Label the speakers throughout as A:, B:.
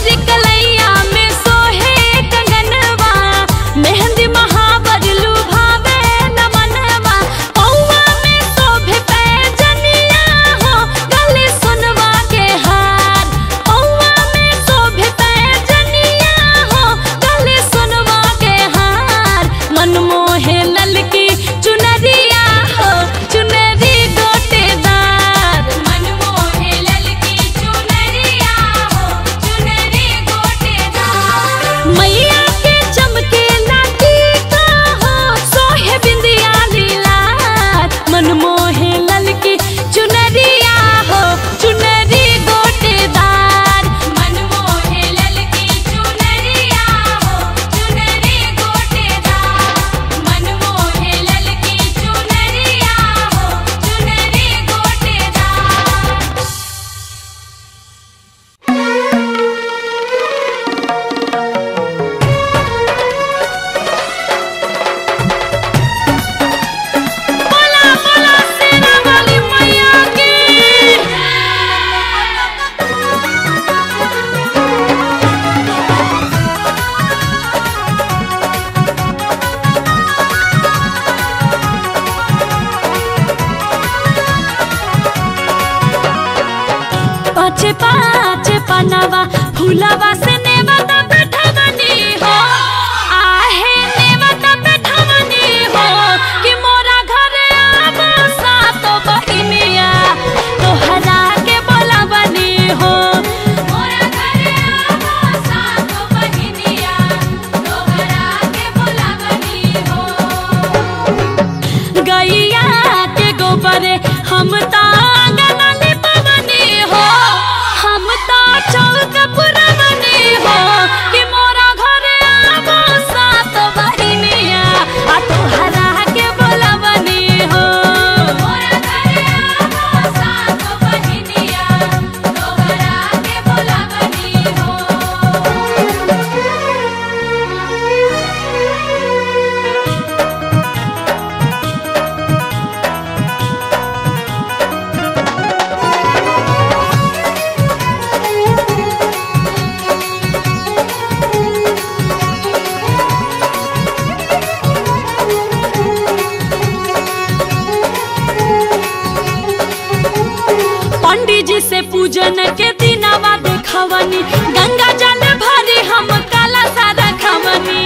A: मोर कलैया में सोहे कंगनवा मेहंदी महावर लुभावे नमनवा पौवा में शोभे पैजनिया हो गले सुनवा के हार पौवा में शोभे पैजनिया हो गले सुनवा के हार मन मोहे ललकी चुनरिया हो चुनरी गोटेदार मन मोहे ललकी चुनरिया हो चुनरी गोटेदार मैया के चमके लाठी का हो सोहे बिंदिया लीलार मन मोहे ललकी चुनरिया हो चुनरी गोटेदार मन मोहे ललकी चुनरिया हो चुनरी गोटेदार मन मोहे ललकी चुनरिया हो चुनरी गोटेदार बोला बोला सेना वाली मैया की पाचे पाचे पनवा फूलवा से नेवता बैठवनी हो आहे नेवता बैठवनी हो कि मोरा घरे आबो सातो बहिनिया तोहरा के बोलवनी हो मोरा घरे आबो सातो बहिनिया तोहरा के बोलवनी हो गैया के गोबरे हम ता आंगन लिपवनी हो हम ता चौक पुरवनी हो कि मोरा घरे आबो सात बहिनिया आ तोहरा के बोलवनी हो मोरा घरे आबो सात बहिनिया तोहरा के बोलवनी हो पंडित जी से पूजन के दिनावा देखवनी गंगा जल भरी हम काला सारा खवनी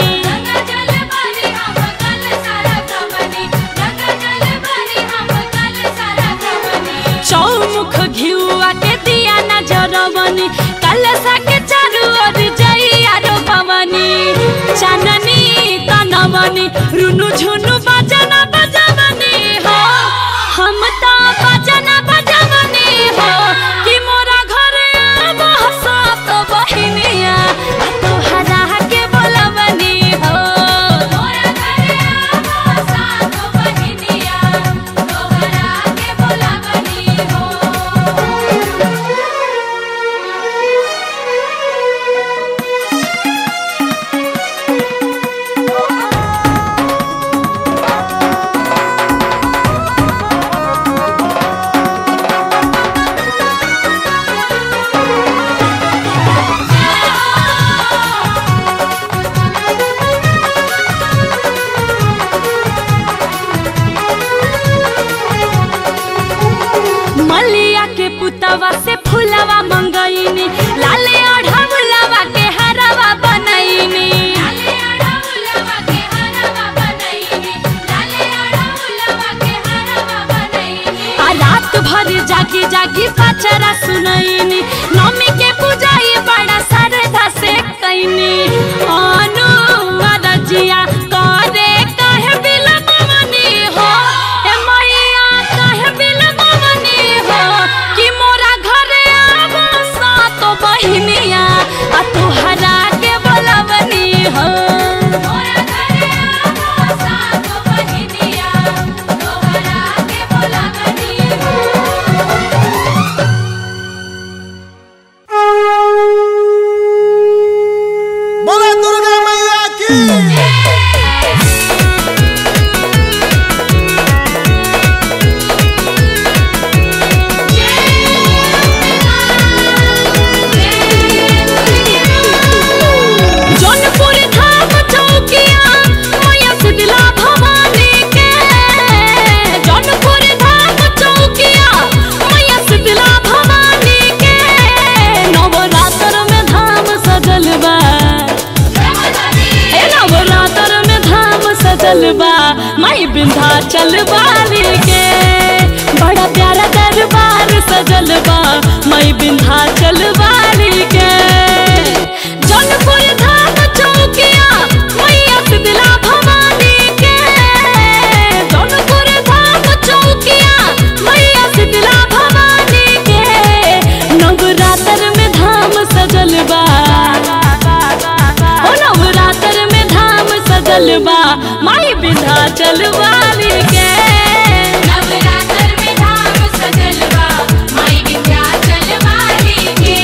A: चौमुख घिउआ के दिया नजरवनी कलसा के चारू ओर जइया रो भवनी चाननी तनवनी रुनु झुनु बजना बजवनी हो हम तो बजना बजवनी हो कि मोरा घरे आबो सात बहिनिया आ तोहरा के बोलवनी हो मोरा घरे आबो सात बहिनिया तोहरा के बोलवनी हो मलिया के पुतवा से फूलवा मंगईनी लाले अढ़ौलवा के हरवा बनईनी आ रात भर जागी जागी पचरा सुनईनी नमी के पूजाई बड़ा श्रद्धा से कैनी अनु अरजिया करे कहे बिलमनी हो ए मैया कहे बिलमनी हो कि मोरा घरे आबो सातो बहिनिया आ तोहरा के बोलवनी हो मोरा घरे आबो सातो बहिनिया तोहरा के बोलवनी हो विंध्याचल वाली के बड़ा प्यारा दरबार सजल बा माई विंध्याचल वाली के जौनपुर धाम चौकिया मैया शीतला भवानी के जौनपुर धाम चौकिया मैया शीतला भवानी के नवरात्र में धाम सजल बा ओ नवरात्र में धाम सजल बा माई विंध्याचल वाली के
B: नवरात्र में धाम सजल बा माई विंध्याचल वाली के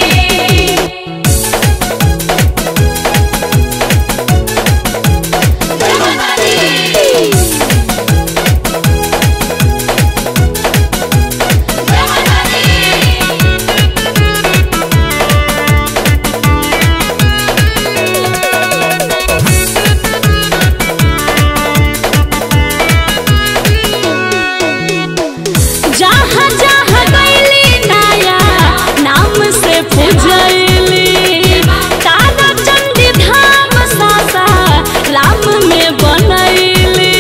A: जहाँ जहाँ गईली नया नाम से पूजैली तारा चंडी धाम सासा राम में बनैली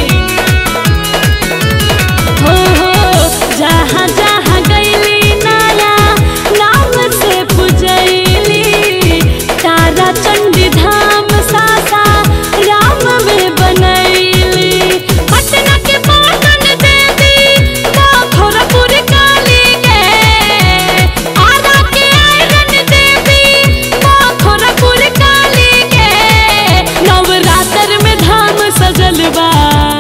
A: हो हो जहाँ जहाँ गईली नया नाम से पूजैली तारा चंडी धाम सासा राम में बनैली पटना के पाटन देवी खोरपुर काली के आरा के आयरन देवी खोरपुर काली के नवरात्र में धाम सजल बा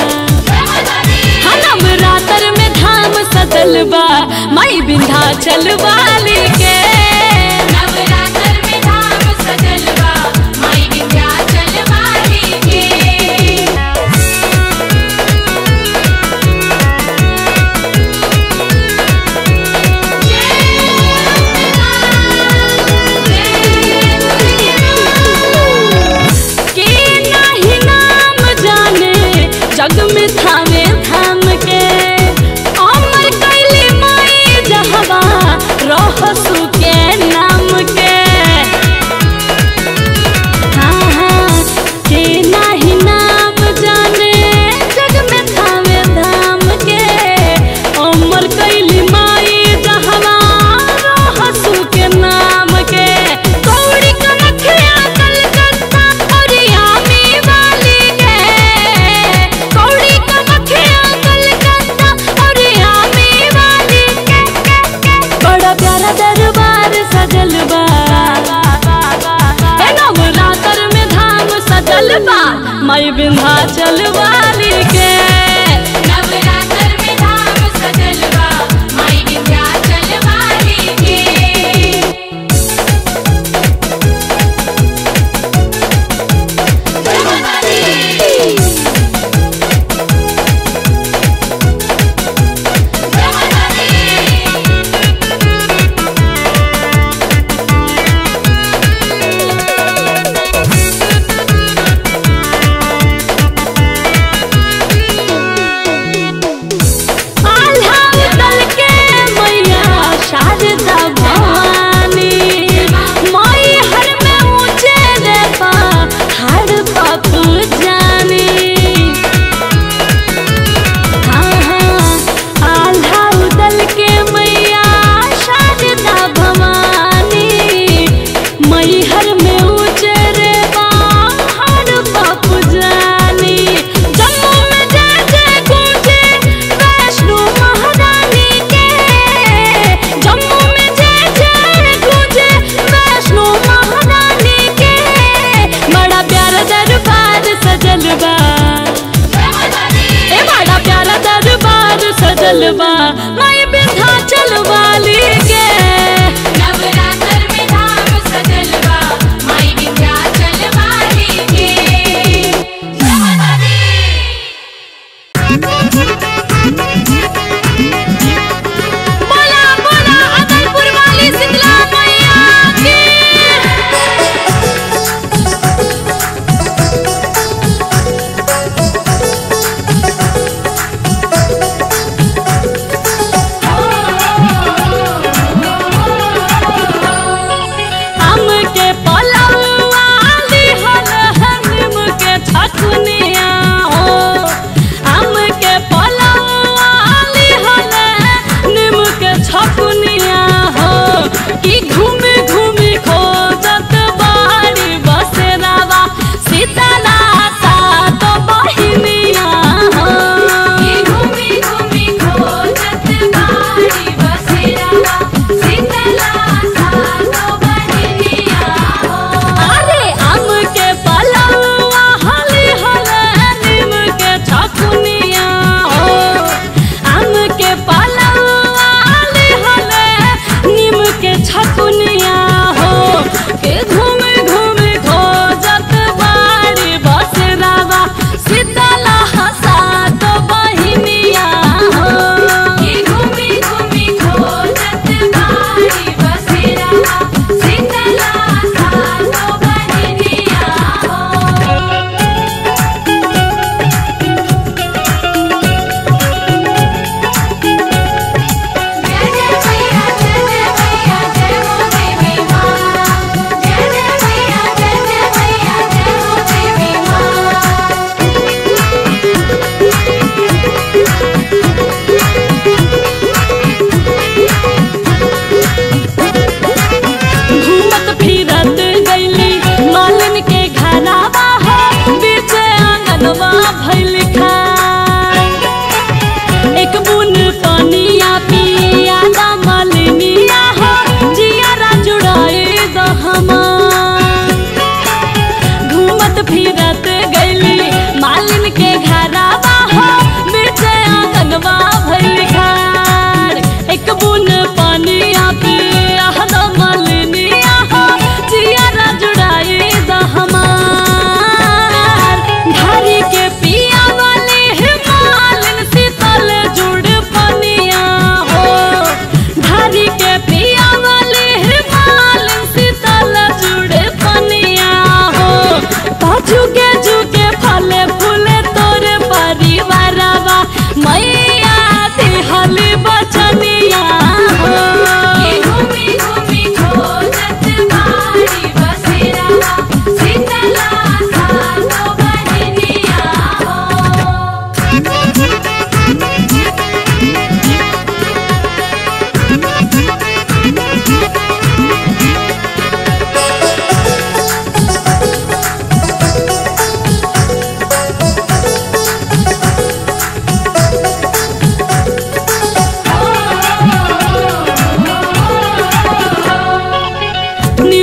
A: हाँ नवरात्र में धाम सजल बा माई विंध्याचल वाली के
B: नवरात्र में धाम सजल बा माई विंध्याचल वाली के
A: के नाही नाम जाने जग में थामे थाम के अमर कैली माई जहवा रहसु के नाम के हाँ हाँ के नाही नाम जाने जग में थामे धाम के अमर कैली माई जहवा रहसु के नाम के कौड़ी कनखिया कलकत्ता और यामी वाली के कौड़ी कनखिया कलकत्ता और यामी वाली के बड़ा प्यारा दरबार सजल बा ए नवरात्र में धाम सजल बा माई विंध्याचल वाली के
B: नवरात्र में धाम सजल बा माई विंध्याचल वाली के
A: ओ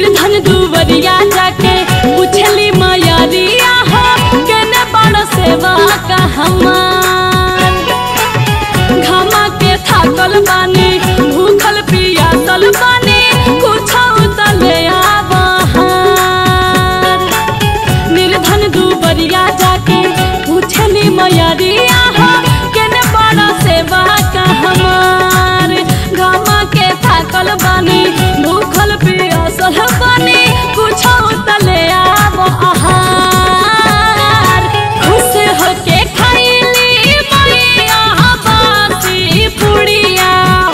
A: निर्धन दुबरिया जाके पूछली मयरिया हो केने बड़ सेवा का हमार घामा के थाकल बानी भूखल पियासल बानी कुछ तले आबहार निर्धन दुबरिया जाके पूछली मयरिया हो केने बड़ा सेवा का हमार घामा के थाकल बानी भूखल पियासल बानी कुछ तले आबहार खुश होके खैली मैया बासी पुड़िया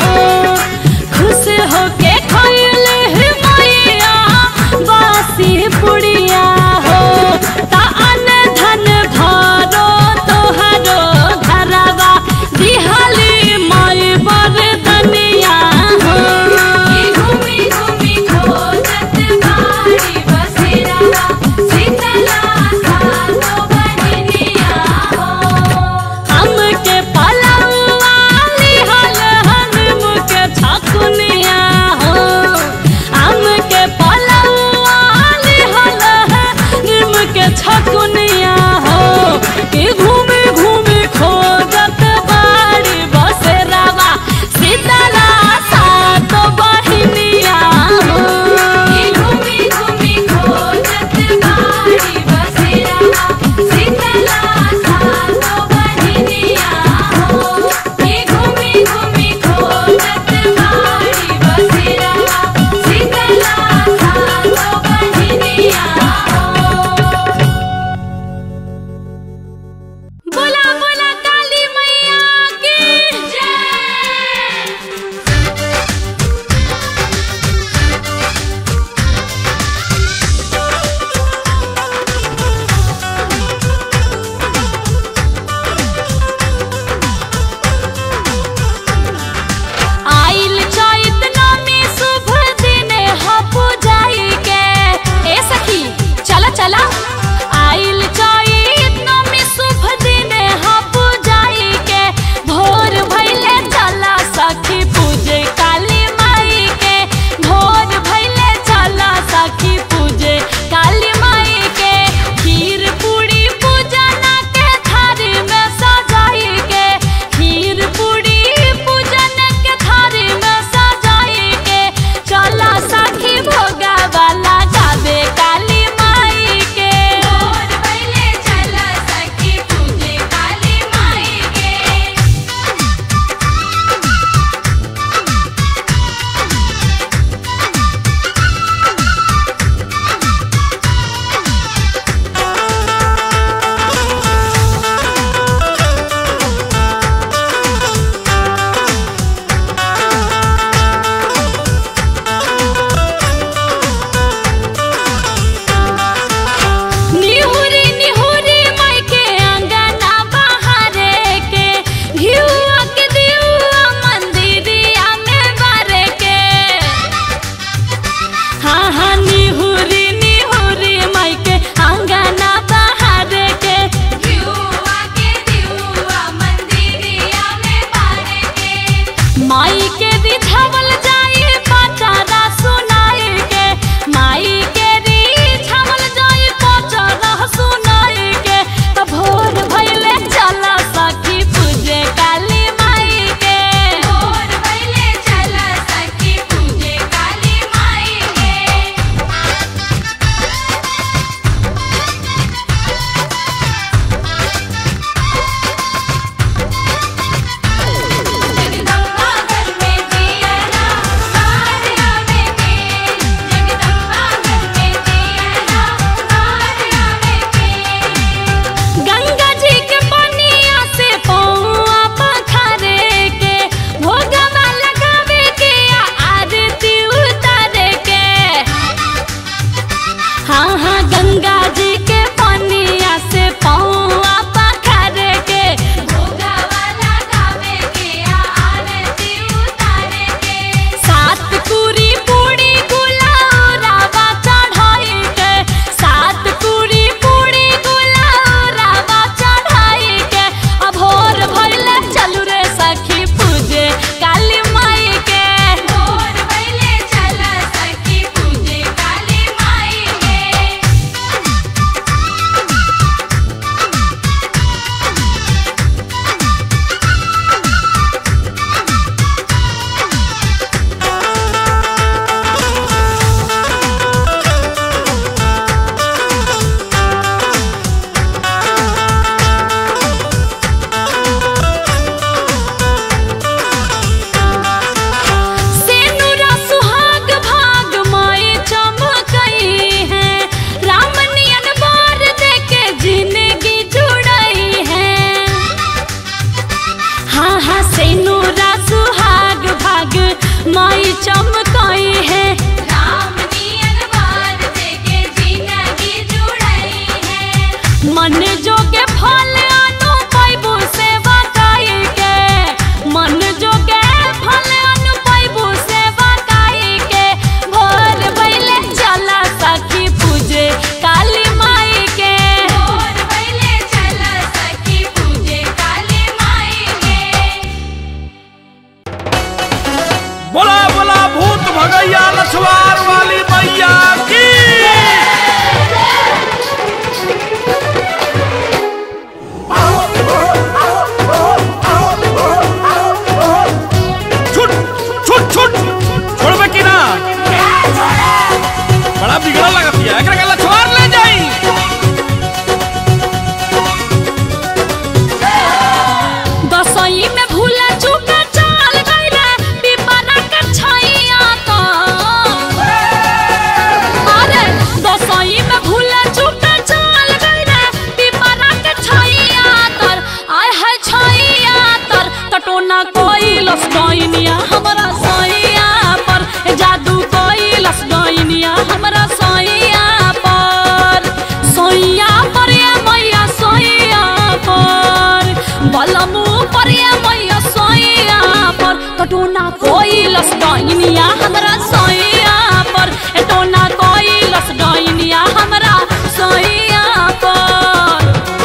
A: कोइलस डोइनिया हमरा सोइया पर ए टोना कोइलस डोइनिया हमरा सोइया पर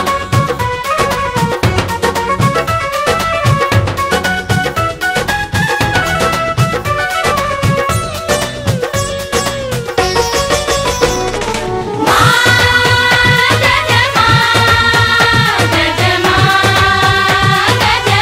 B: जय जय मां जय जय मां जय जय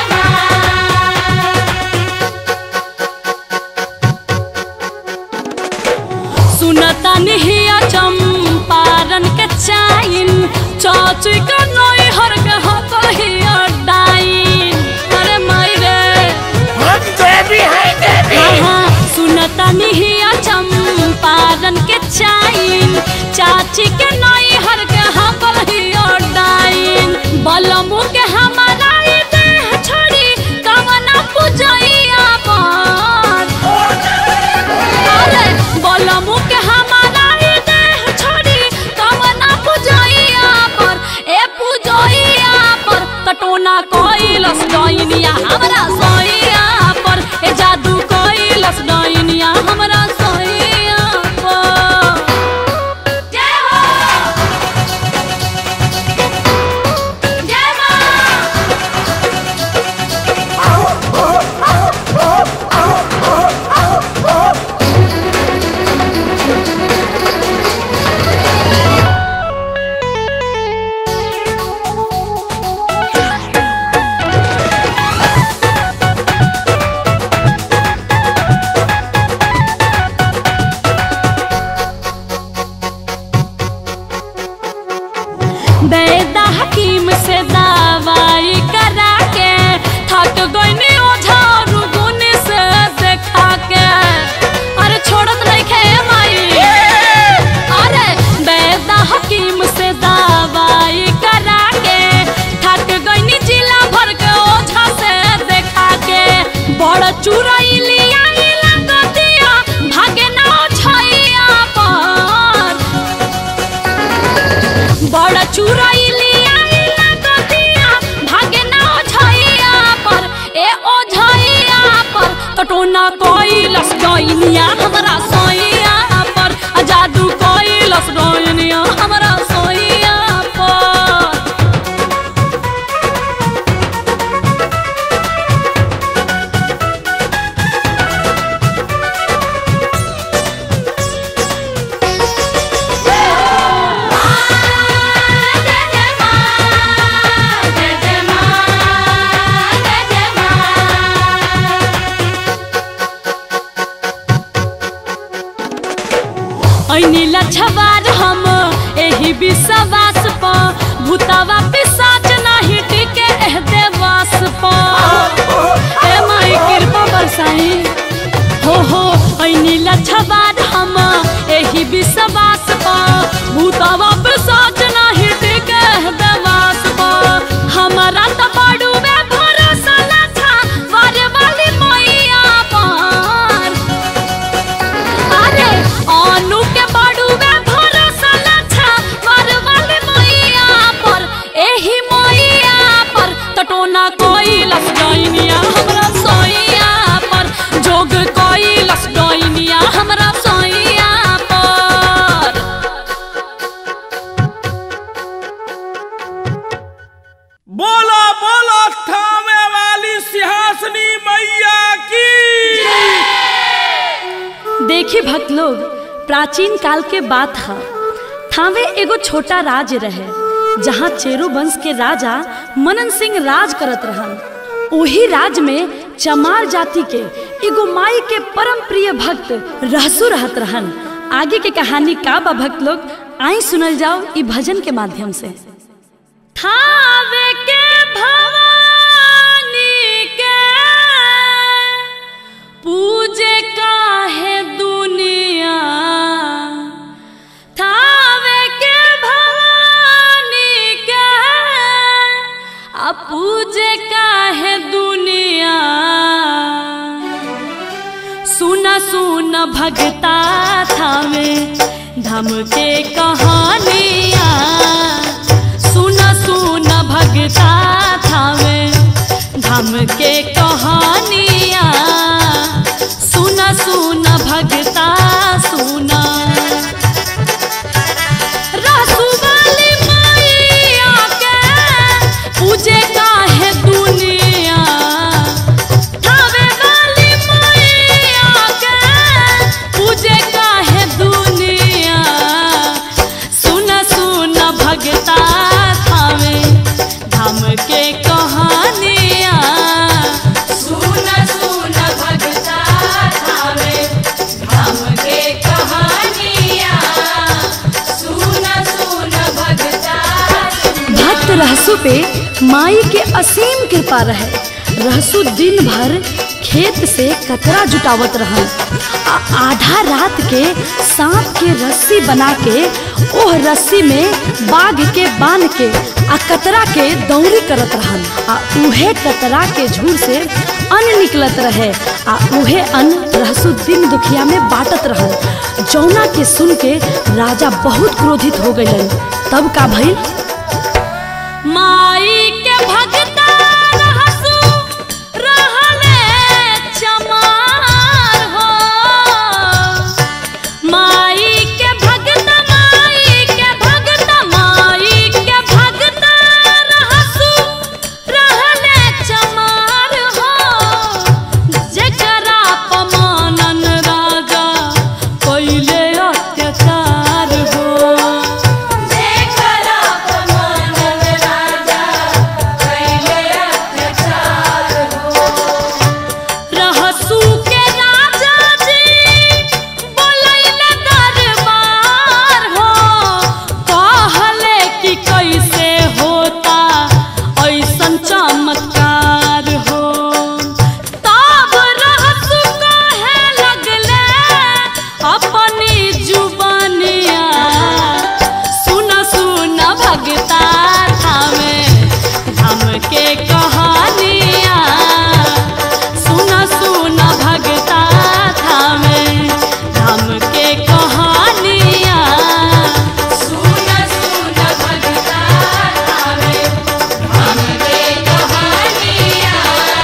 B: मां
A: सुनता निहिया चंपारण के चाइन चाची के नई हर के हकहिया डाइन अरे माई रे
C: हम देवी है देवी
A: हाँ, सुनता निहिया चंपारण के चाइन चाची के नई हर के हकहिया डाइन बलमु के हमारा ई देह छोड़ी कवना पूजैया पर अरे बलमु के हमारा ई देह छोड़ी कवना पूजैया पर ए पूजैया पर कटोना कोइलस डोइनिया हमरा सोइया पर ए जादू कोइलस डोइनिया हमरा सोइया पर
B: जय हो जय मां
A: बैदा हकीम से दवाई करा के थक गईनी ओझा रुगुन से देखा के अरे छोड़त नहीं खे माई अरे बैदा हकीम से दवाई करा के थक गईनी जिला भर के ओझा से देखा के बड़ चुरई लिया लगतिया भागे ना छैया पर बड़ चुरई लिया लगतिया भागे ना ओझैया पर ए ओझैया पर कटोना कोइलस डोइनिया हमरा सोइया पर आ जादू कोइलस डोइनिया हमरा सोइया पर
B: जय जय मां जय जय मां जय जय मां
A: ऐनी लछवार हम एही विश्वास प भूतावा पिसाच नाही टिके एह देवास प ए माई कृपा बरसाई हो हो ऐनी लछवार हम एही विश्वास प भूतावा पिसाच नाही टिके एह देवास प हमरा त बड़ुए भरोसा ना था वर वाली मैया पर अरे अनु के बड़ू में भरोसा न था मरवाले मैया पर एही मैया पर टटोना कोइलस डोइनिया हमरा सोइया पर जोग कोइलस डोइनिया हमरा सोइया पर
D: बोलो बोलो थामे वाली सिंहासनी मैया की
A: देखी भक्त लोग प्राचीन काल के बात है थावे एगो छोटा राज्य रहे जहाँ चेरू वंश के राजा मनन सिंह राज करत रहन ओही राज में चमार जाति के एगो माई के परम प्रिय भक्त रहसु रहत रहन आगे के कहानी का बा भक्त लोग आई सुनल जाओ ई भजन के माध्यम से थावे के भवानी के पूजे काहे दुनिया थावे के भवानी के आ पूजे काहे दुनिया सुन सुन भगता थावे धम के कहानिया सुन सुन भगता थावे धम के कहानिया सुन रहसु पे माई के असीम कृपा रहे रहसु दिन भर खेत से कतरा जुटावत रहल आ आधा रात के सांप के रस्सी बना के ओह रस्सी में बाघ के बांध के आ कतरा के दौरी करत रहल आ उहे कतरा के झूर से अन्न निकलत रहे आ उहे अन्न रहसु दिन दुखिया में बांटत रहल जौना के सुन के राजा बहुत क्रोधित हो गइलन तब का भइल माई के भगता रहसु रहले चमार हो माई के भगता माई के भगता माई के भगता रहसु रहले चमार हो जेकरा पमानन राजा पहिले अत्याचार हो
B: देखला पमानन राजा कैले अत्याचार हो
A: रहसू के राजा जी बोलैले दरबार हो कहले कि कैसे होता ऐसन चमत्कार हो तब रहसू कहे लगले अपनी जुबानिया सुन सुन भगता थामे धाम के कहानिया सुन सुन भगता थामे धाम के कहानिया
B: सुन सुन भगता थावे हमके कहानिया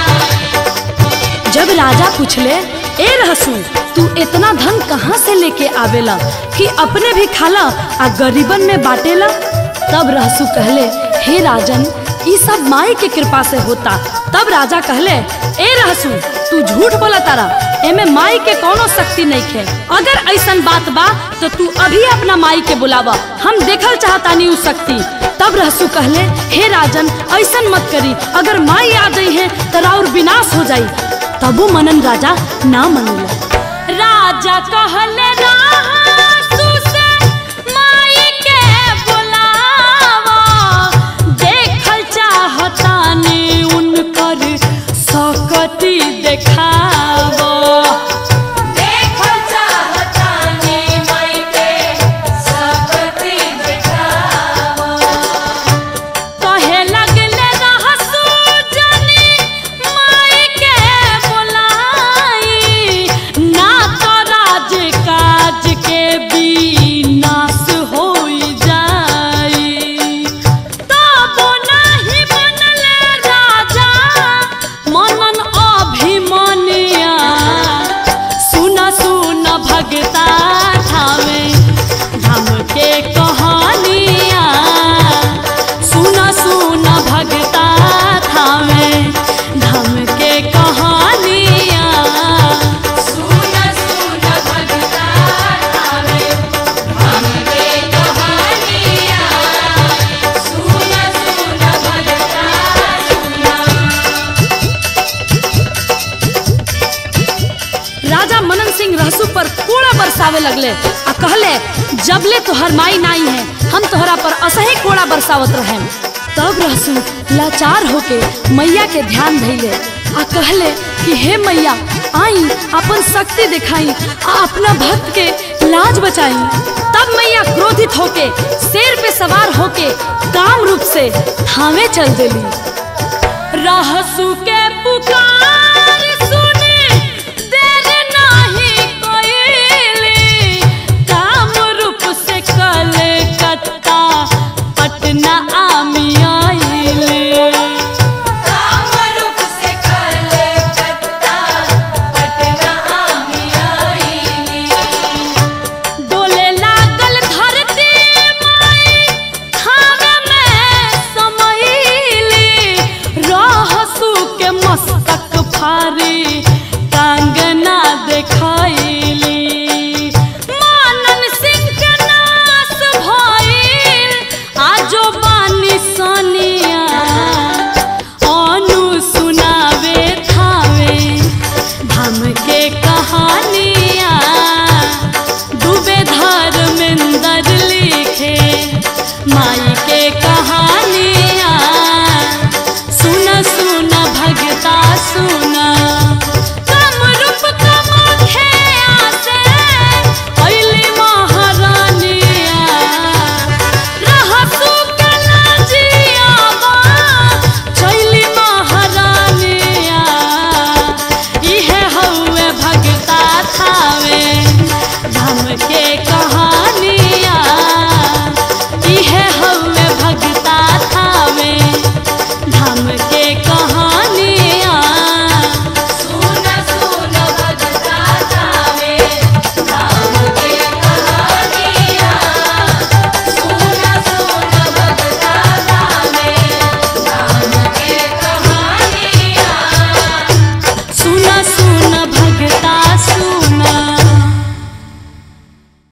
A: जब राजा पूछले ए रहसू तू इतना धन कहाँ से लेके आवेला कि अपने भी खाला आ गरीबन में बाटेला तब रहसू कहले हे राजन ई सब माई के कृपा से होता तब राजा कहले ए रहसू तू झूठ बोला तारा एमे माई के कोनो शक्ति नहीं खे अगर ऐसन बात बा तो तू अभी अपना माई के बुलावा हम देखल चाहतानी उ शक्ति तब रहसू कहले हे राजन ऐसन मत करी अगर माई आ गई है तो राउर विनाश हो जाई तबो मनन राजा ना मनला राजा कहले रहसू से माई के बुलावा देखल चाहतानी उनकर सकती देखावा
B: देखल चाहतानी माई के सकती दिखावा
A: कहे लगले रहसू जनी माई के बुलाई ना तो राज काज के विनाश होई जाई तब नाही बनले राजा मनन अभिमनिया सुन सुन भगता थावे धाम के कहानिया सुन सुन भगता थावे धाम के कहानिया
B: सुन सुन भगता थावे हमके कहानिया सुन सुन भगता सुना
A: राजा मनन सिंह रहसु पर कोड़ा बरसावे लगले आ कहले जबले तोहर माई नाई है हम तोहरा पर असही कोड़ा बरसावत रहे तब रहसु लाचार होके मैया के ध्यान धैले आ कहले कि हे मैया आई अपन शक्ति दिखाई आ अपना भक्त के लाज बचाई तब मैया क्रोधित होके शेर पे सवार होके काम रूप से थावे चल देली रहसु के